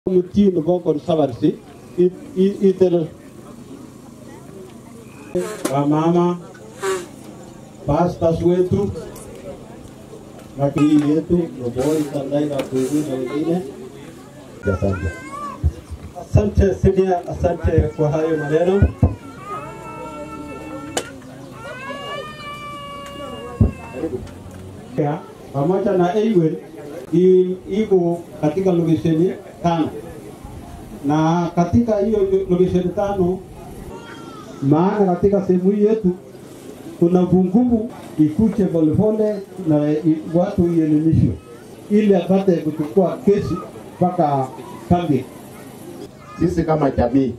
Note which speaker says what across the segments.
Speaker 1: mtii nebo conservancy itel wamama pastors wetu lakini yetu Loboi Sandai na Kugu na wengine. Asante.
Speaker 2: Asante Sidia, asante kwa hayo maneno.
Speaker 1: Ya, pamoja na Eiwen i- iko katika lokesheni tano na katika hiyo lokesheni tano, maana katika sehemu hii yetu kuna vungumu ikuje polepole na i- watu ielimishwe ili apate kuchukua kesi mpaka kambi.
Speaker 3: sisi kama jamii,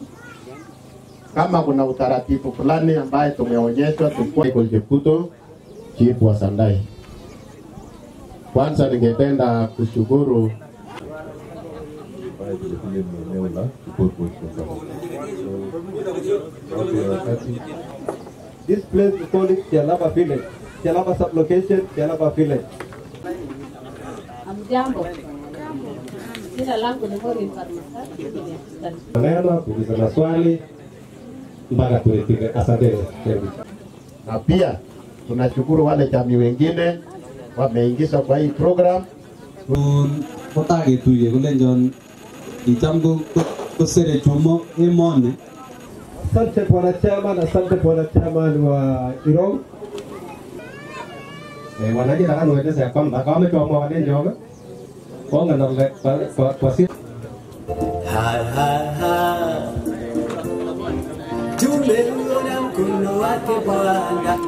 Speaker 3: kama kuna utaratibu fulani ambaye tumeonyeshwa tukua Michael Chepkuto, chifu wa Sandai. Kwanza ningependa kushukuru
Speaker 4: ambaye vilevile ni eneo la Kiboko wakati
Speaker 2: This place we call it Jalaba Village. Jalaba sublocation, Jalaba Village.
Speaker 5: Amjambo. Jina langu ni Maureen Farmasa.
Speaker 2: Maneno, kuuliza maswali mpaka turidhike. Asante.
Speaker 3: na pia tunashukuru wale jamii wengine wameingizwa kwa hii program.
Speaker 6: kotaketuye kolenjon kicham ko- ko- kosere chumo emoni
Speaker 2: Asante bwana chairman, asante bwana chairman wa Irong.
Speaker 7: Eh, wananchi nataka niwaeleze ya kwamba kama wametoamua wanenjoga konga na kwa, kwa, kwa si
Speaker 8: Tumeuona mkono wake Bwana.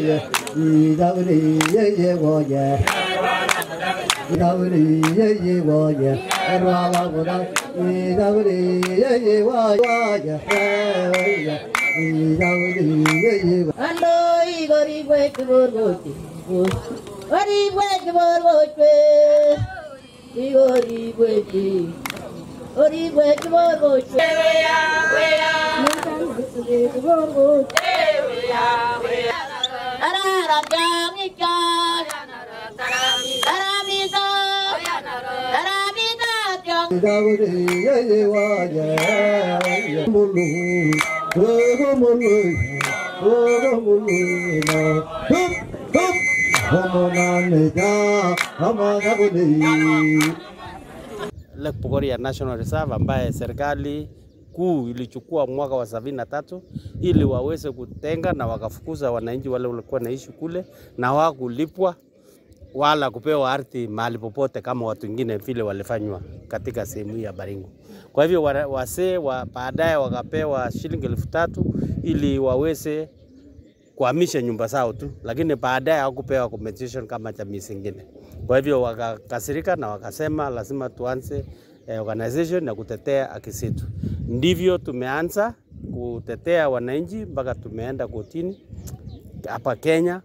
Speaker 5: Ando igorigwe kiborgoche. Origwe kiborgoche. Igorigwe ki. Origwe kiborgoche. Weya weya. Kiborgoche. Weya weya. Arara jangicha. Taramita. Taramita jang.
Speaker 9: Lake Bogoria National Reserve ambaye serikali kuu ilichukua mwaka wa sabini na tatu ili waweze kutenga na wakafukuza wananchi wale walikuwa naishi kule na wakulipwa wala kupewa ardhi mahali popote kama watu wengine vile walifanywa katika sehemu hii ya Baringo. Kwa hivyo wa- wasee wa baadaye wakapewa shilingi elfu tatu ili waweze kuhamisha nyumba zao tu, lakini baadaye hawakupewa compensation kama jamii zingine. Kwa hivyo wakakasirika na wakasema lazima tuanze eh, organization ya kutetea haki zetu. Ndivyo tumeanza kutetea wananchi mpaka tumeenda kotini hapa Kenya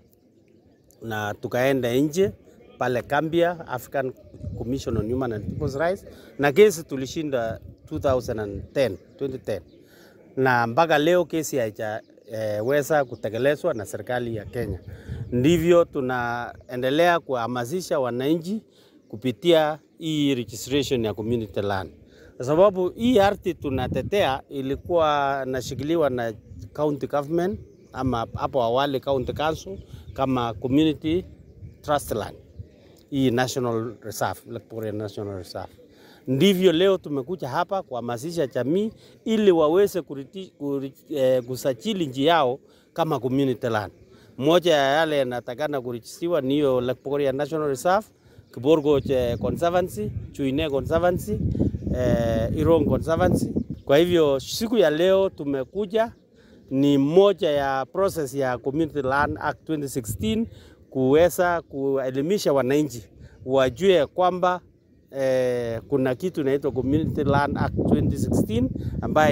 Speaker 9: na tukaenda nje pale Gambia, African Commission on Human and People's Rights, na kesi tulishinda 2010, 2010 na mpaka leo kesi haijaweza kutekelezwa na serikali ya Kenya. Ndivyo tunaendelea kuhamasisha wananchi kupitia hii registration ya community land, kwa sababu hii ardhi tunatetea ilikuwa nashikiliwa na county government ama hapo awali county council kama community trust land, hii national reserve, Lake Bogoria National Reserve. Ndivyo leo tumekuja hapa kuhamasisha jamii ili waweze kuriti, kuri, eh, kusajili nchi yao kama community land. Moja ya yale yanatakana kurijistiwa ni hiyo Lake Bogoria National Reserve, Kiborgoch eh, Conservancy, Chuine Conservancy, eh, Irong Conservancy. Kwa hivyo siku ya leo tumekuja ni moja ya process ya Community Land Act 2016 kuweza kuelimisha wananchi wajue kwamba eh, kuna kitu inaitwa Community Land Act 2016 ambayo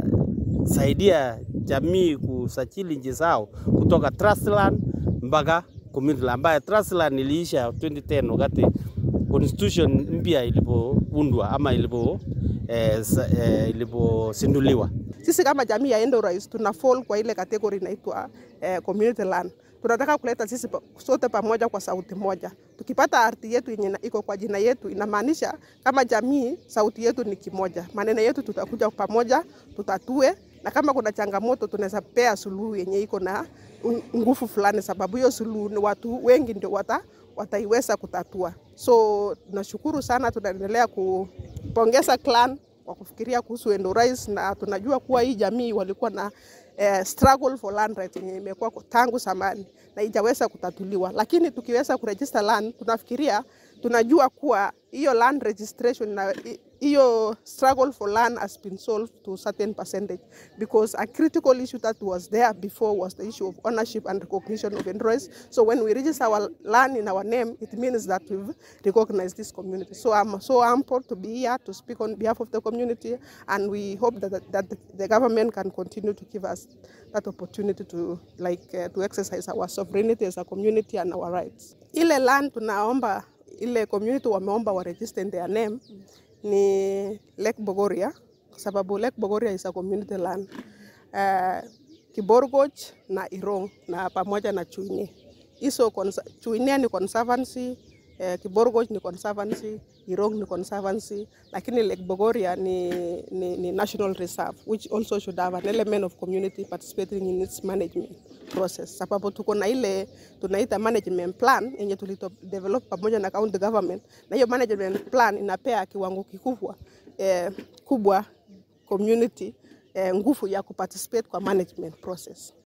Speaker 9: inasaidia jamii kusajili nchi zao kutoka trust land mpaka community land, ambayo trust land iliisha 2010 wakati constitution mpya ilipoundwa ama ilipo eh, sa- eh, iliposinduliwa.
Speaker 10: Sisi kama jamii ya Endorais tuna fall kwa ile kategori inaitwa eh, community land. Tunataka kuleta sisi pa- sote pamoja kwa sauti moja. Tukipata ardhi yetu yenye ina- iko kwa jina yetu, inamaanisha kama jamii sauti yetu ni kimoja, maneno yetu tutakuja pamoja, tutatue, na kama kuna changamoto tunaweza pea suluhu yenye iko na un- nguvu fulani, sababu hiyo suluhu ni watu wengi ndio wata, wataiweza kutatua. So tunashukuru sana, tunaendelea kupongeza clan kwa kufikiria kuhusu Endorais na tunajua kuwa hii jamii walikuwa na eh, struggle for land rights yenye imekuwa kwa- tangu zamani na ijaweza kutatuliwa, lakini tukiweza kuregister land, tunafikiria tunajua kuwa hiyo land registration na hi- hiyo struggle for land has been solved to a certain percentage because a critical issue that was there before was the issue of ownership and recognition of Endorais. So when we register our land in our name, it means that we've recognized this community. So I'm so humbled to be here to speak on behalf of the community, and we hope that, that the, the government can continue to give us that opportunity to like uh, to exercise our sovereignty as a community and our rights. Ile land tunaomba ile community wameomba wa register in their name ni Lake Bogoria kwa sababu Lake Bogoria is a community land. Uh, Kiborgoch na Irong na pamoja na Chuinie. Hizo consa- Chuinie ni conservancy, eh, Kiborgoch ni conservancy, Irong ni conservancy, lakini Lake Bogoria ni, ni, ni national reserve which also should have an element of community participating in its management process, sababu tuko na ile tunaita management plan yenye tulito develop pamoja na county government, na hiyo management plan inapea kiwango kikubwa eh, kubwa community eh, nguvu ya kuparticipate kwa management process.